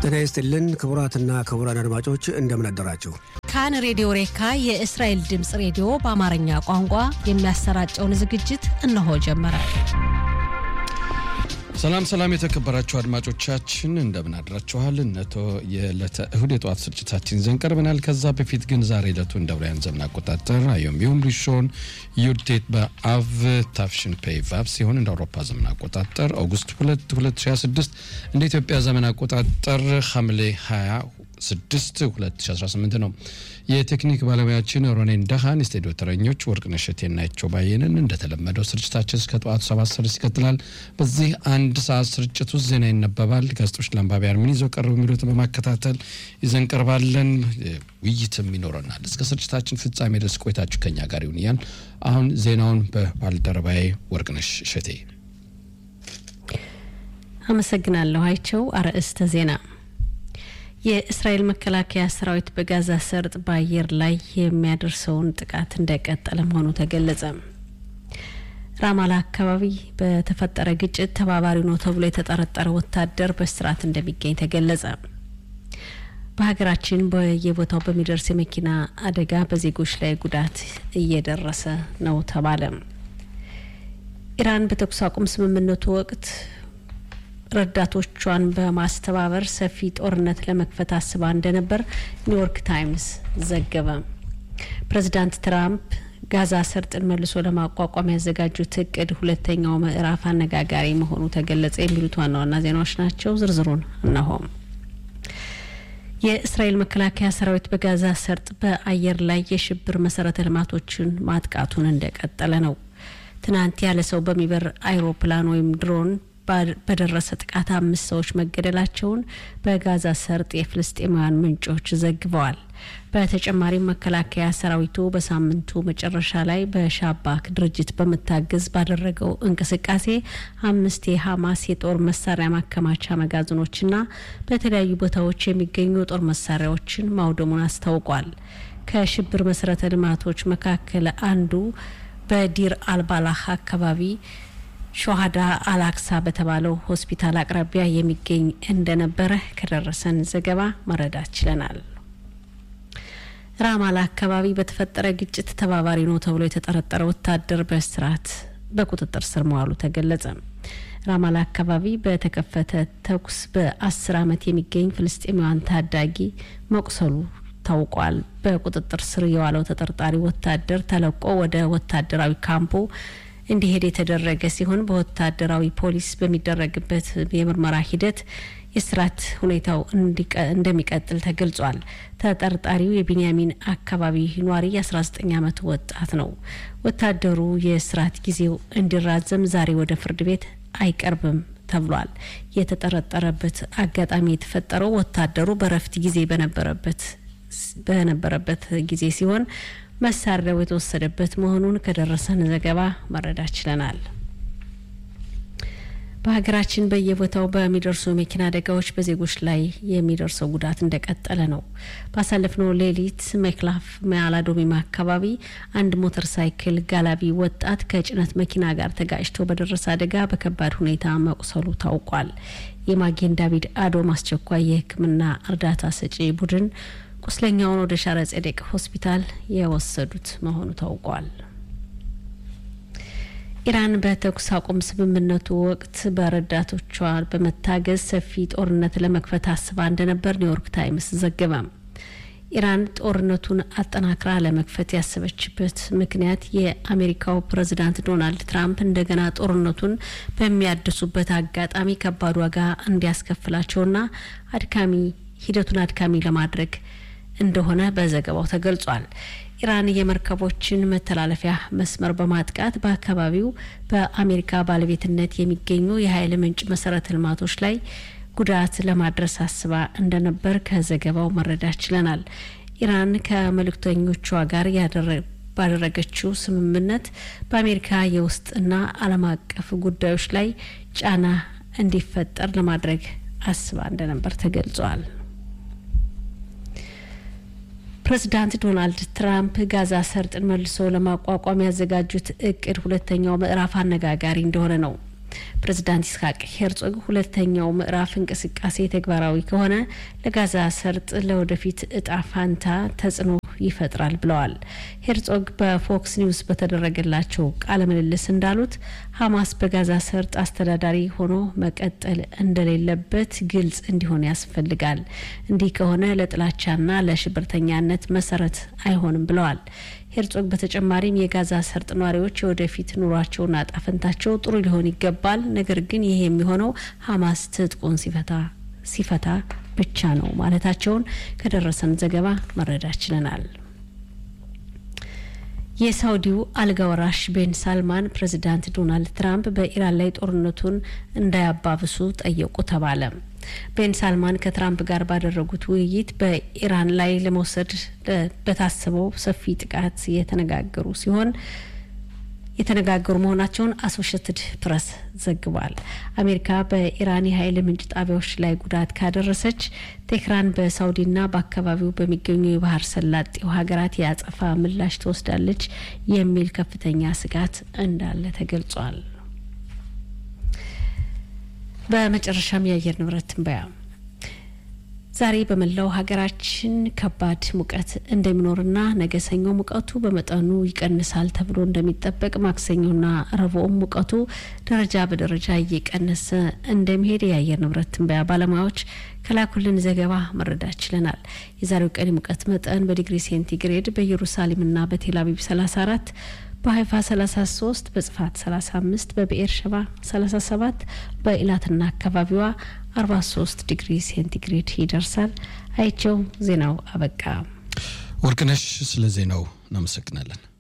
ጤና ይስጥልን ክቡራትና ክቡራን አድማጮች እንደምን አደራችሁ። ካን ሬዲዮ ሬካ የእስራኤል ድምፅ ሬዲዮ በአማርኛ ቋንቋ የሚያሰራጨውን ዝግጅት እነሆ ጀመረ። ሰላም ሰላም፣ የተከበራችሁ አድማጮቻችን እንደምን አድራችኋል። እነቶ የዕለተ እሁድ የጠዋት ስርጭታችን ይዘን ቀርበናል። ከዛ በፊት ግን ዛሬ ዕለቱ እንደ አውሮፓውያን ዘመን አቆጣጠር አዮም ቢሁም ሪሾን ዩድቴት በአቭ ታፍሽን ፔይ ቫቭ ሲሆን እንደ አውሮፓ ዘመን አቆጣጠር ኦገስት 2 2026 እንደ ኢትዮጵያ ዘመን አቆጣጠር ሐምሌ 26 2018 ነው። የቴክኒክ ባለሙያችን ሮኔን ደሃን፣ የስቱዲዮ ተረኞች ወርቅነሽ እሸቴና ናቸው ባየንን። እንደተለመደው ስርጭታችን እስከ ጠዋቱ ሰባት ሰዓት ይቀጥላል። በዚህ አንድ ሰዓት ስርጭት ውስጥ ዜና ይነበባል። ጋዜጦች ለአንባቢያን ምን ይዘው ቀርቡ የሚሉትን በማከታተል ይዘን ቀርባለን። ውይይትም ይኖረናል። እስከ ስርጭታችን ፍጻሜ ድረስ ቆይታችሁ ከኛ ጋር ይሁን እያል አሁን ዜናውን በባልደረባዬ ወርቅነሽ እሸቴ አመሰግናለሁ። አይቸው አርዕስተ ዜና የእስራኤል መከላከያ ሰራዊት በጋዛ ሰርጥ በአየር ላይ የሚያደርሰውን ጥቃት እንደቀጠለ መሆኑ ተገለጸ። ራማላ አካባቢ በተፈጠረ ግጭት ተባባሪ ነው ተብሎ የተጠረጠረ ወታደር በስርዓት እንደሚገኝ ተገለጸ። በሀገራችን በየቦታው በሚደርስ የመኪና አደጋ በዜጎች ላይ ጉዳት እየደረሰ ነው ተባለ። ኢራን በተኩስ አቁም ስምምነቱ ወቅት ረዳቶቿን በማስተባበር ሰፊ ጦርነት ለመክፈት አስባ እንደነበር ኒውዮርክ ታይምስ ዘገበ። ፕሬዚዳንት ትራምፕ ጋዛ ሰርጥን መልሶ ለማቋቋም ያዘጋጁት እቅድ ሁለተኛው ምዕራፍ አነጋጋሪ መሆኑ ተገለጸ። የሚሉት ዋና ዋና ዜናዎች ናቸው። ዝርዝሩን እነሆም። የእስራኤል መከላከያ ሰራዊት በጋዛ ሰርጥ በአየር ላይ የሽብር መሰረተ ልማቶችን ማጥቃቱን እንደቀጠለ ነው። ትናንት ያለ ሰው በሚበር አይሮፕላን ወይም ድሮን በደረሰ ጥቃት አምስት ሰዎች መገደላቸውን በጋዛ ሰርጥ የፍልስጤማውያን ምንጮች ዘግበዋል። በተጨማሪም መከላከያ ሰራዊቱ በሳምንቱ መጨረሻ ላይ በሻባክ ድርጅት በመታገዝ ባደረገው እንቅስቃሴ አምስት የሀማስ የጦር መሳሪያ ማከማቻ መጋዘኖችና በተለያዩ ቦታዎች የሚገኙ የጦር መሳሪያዎችን ማውደሙን አስታውቋል። ከሽብር መሰረተ ልማቶች መካከል አንዱ በዲር አልባላህ አካባቢ ሾሃዳ አላክሳ በተባለው ሆስፒታል አቅራቢያ የሚገኝ እንደነበረ ከደረሰን ዘገባ መረዳት ችለናል። ራማላ አካባቢ በተፈጠረ ግጭት ተባባሪ ነው ተብሎ የተጠረጠረ ወታደር በእስራት በቁጥጥር ስር መዋሉ ተገለጸ። ራማላ አካባቢ በተከፈተ ተኩስ በአስር ዓመት የሚገኝ ፍልስጤማውያን ታዳጊ መቁሰሉ ታውቋል። በቁጥጥር ስር የዋለው ተጠርጣሪ ወታደር ተለቆ ወደ ወታደራዊ ካምፑ እንዲሄድ የተደረገ ሲሆን በወታደራዊ ፖሊስ በሚደረግበት የምርመራ ሂደት የስርዓት ሁኔታው እንደሚቀጥል ተገልጿል። ተጠርጣሪው የቢንያሚን አካባቢ ኗሪ የ19 ዓመት ወጣት ነው። ወታደሩ የስርዓት ጊዜው እንዲራዘም ዛሬ ወደ ፍርድ ቤት አይቀርብም ተብሏል። የተጠረጠረበት አጋጣሚ የተፈጠረው ወታደሩ በረፍት ጊዜ በነበረበት በነበረበት ጊዜ ሲሆን መሳሪያው የተወሰደበት መሆኑን ከደረሰን ዘገባ መረዳት ችለናል። በሀገራችን በየቦታው በሚደርሱ የመኪና አደጋዎች በዜጎች ላይ የሚደርሰው ጉዳት እንደቀጠለ ነው። ባሳለፍነው ሌሊት መክላፍ መያላዶሚማ አካባቢ አንድ ሞተር ሳይክል ጋላቢ ወጣት ከጭነት መኪና ጋር ተጋጭቶ በደረሰ አደጋ በከባድ ሁኔታ መቁሰሉ ታውቋል። የማጌን ዳቪድ አዶም አስቸኳይ የሕክምና እርዳታ ሰጪ ቡድን ቁስለኛውን ወደ ሻረ ጼዴቅ ሆስፒታል የወሰዱት መሆኑ ታውቋል። ኢራን በተኩስ አቁም ስምምነቱ ወቅት በረዳቶቿ በመታገዝ ሰፊ ጦርነት ለመክፈት አስባ እንደነበር ኒውዮርክ ታይምስ ዘገበ። ኢራን ጦርነቱን አጠናክራ ለመክፈት ያሰበችበት ምክንያት የአሜሪካው ፕሬዚዳንት ዶናልድ ትራምፕ እንደገና ጦርነቱን በሚያድሱበት አጋጣሚ ከባድ ዋጋ እንዲያስከፍላቸውና አድካሚ ሂደቱን አድካሚ ለማድረግ እንደሆነ በዘገባው ተገልጿል። ኢራን የመርከቦችን መተላለፊያ መስመር በማጥቃት በአካባቢው በአሜሪካ ባለቤትነት የሚገኙ የኃይል ምንጭ መሰረተ ልማቶች ላይ ጉዳት ለማድረስ አስባ እንደነበር ከዘገባው መረዳት ችለናል። ኢራን ከመልእክተኞቿ ጋር ባደረገችው ስምምነት በአሜሪካ የውስጥና ዓለም አቀፍ ጉዳዮች ላይ ጫና እንዲፈጠር ለማድረግ አስባ እንደነበር ተገልጿል። ፕሬዚዳንት ዶናልድ ትራምፕ ጋዛ ሰርጥን መልሶ ለማቋቋም ያዘጋጁት እቅድ ሁለተኛው ምዕራፍ አነጋጋሪ እንደሆነ ነው። ፕሬዚዳንት ይስሐቅ ሄርጾግ ሁለተኛው ምዕራፍ እንቅስቃሴ ተግባራዊ ከሆነ ለጋዛ ሰርጥ ለወደፊት እጣ ፋንታ ተጽዕኖ ይፈጥራል ብለዋል። ሄርጾግ በፎክስ ኒውስ በተደረገላቸው ቃለ ምልልስ እንዳሉት ሀማስ በጋዛ ሰርጥ አስተዳዳሪ ሆኖ መቀጠል እንደሌለበት ግልጽ እንዲሆን ያስፈልጋል። እንዲህ ከሆነ ለጥላቻና ለሽብርተኛነት መሰረት አይሆንም ብለዋል። ሄርጾግ በተጨማሪም የጋዛ ሰርጥ ነዋሪዎች የወደፊት ኑሯቸውና ጣፈንታቸው ጥሩ ሊሆን ይገባል። ነገር ግን ይህ የሚሆነው ሀማስ ትጥቁን ሲፈታ ሲፈታ ብቻ ነው ማለታቸውን ከደረሰን ዘገባ መረዳት ችለናል። የሳውዲው አልጋ ወራሽ ቤን ሳልማን ፕሬዚዳንት ዶናልድ ትራምፕ በኢራን ላይ ጦርነቱን እንዳያባብሱ ጠየቁ ተባለ። ቤን ሳልማን ከትራምፕ ጋር ባደረጉት ውይይት በኢራን ላይ ለመውሰድ በታሰበው ሰፊ ጥቃት የተነጋገሩ ሲሆን የተነጋገሩ መሆናቸውን አሶሽትድ ፕሬስ ዘግቧል። አሜሪካ በኢራን የኃይል ምንጭ ጣቢያዎች ላይ ጉዳት ካደረሰች ቴህራን በሳውዲና በአካባቢው በሚገኙ የባህር ሰላጤው ሀገራት የአጸፋ ምላሽ ትወስዳለች የሚል ከፍተኛ ስጋት እንዳለ ተገልጿል። በመጨረሻም የአየር ንብረት ትንበያ ዛሬ በመላው ሀገራችን ከባድ ሙቀት እንደሚኖርና ነገ ሰኞ ሙቀቱ በመጠኑ ይቀንሳል ተብሎ እንደሚጠበቅ፣ ማክሰኞና ረቡዕም ሙቀቱ ደረጃ በደረጃ እየቀነሰ እንደሚሄድ የአየር ንብረት ትንበያ ባለሙያዎች ከላኩልን ዘገባ መረዳት ችለናል። የዛሬው ቀን ሙቀት መጠን በዲግሪ ሴንቲግሬድ በኢየሩሳሌምና በቴልአቪቭ 34 በሀይፋ 33 በጽፋት 35 በብኤር ሸባ 37 በኢላትና አካባቢዋ 43 ዲግሪ ሴንቲግሬድ ይደርሳል። አይቸው ዜናው አበቃ። ወርቅነሽ ስለ ዜናው እናመሰግናለን።